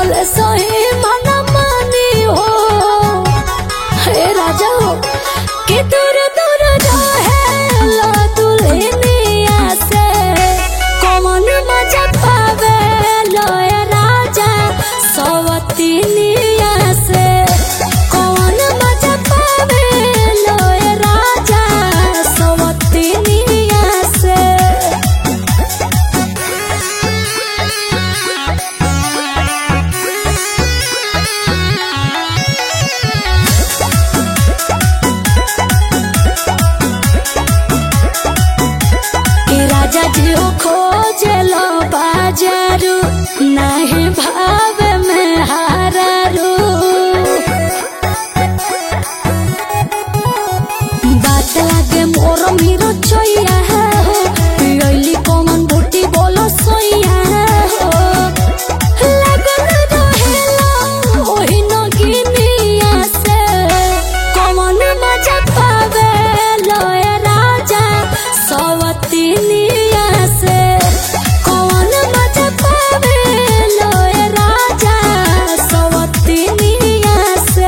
बोले सही मन मानी हो हे राजा हो कि दूर दूर रहे लो दुल्हनिया से कौन मजा पावे लो ए राजा सवतिनिया से कौन मजा पावे लो ए राजा सवतिनिया से कि राजा जी हो खोजलो बाजारू नहीं भाव में हारारू बात लागे मोर मीरो चोइया हो पियली कमन बूटी बोलो सोइया हो लगन रहेला ओही नगिनिया से कमन मजा पावे लय राजा सवतिनिया से कौन मजा पावे लय राजा सवतिनिया से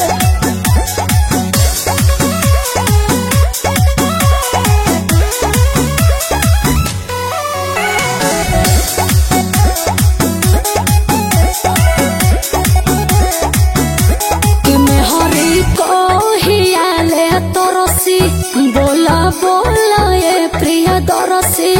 कि मैं हरी को हियाले तरसी बोला बोला ये प्रिय दरसी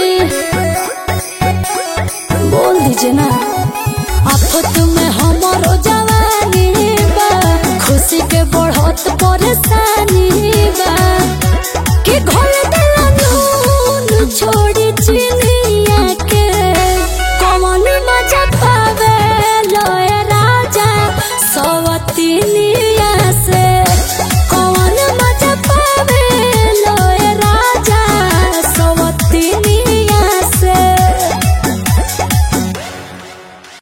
बोल दीजिए ना आफत में हमारो जवानी बा खुशी के बढ़त परेशानी बा कि घोल देला नून छोड़ी चीनी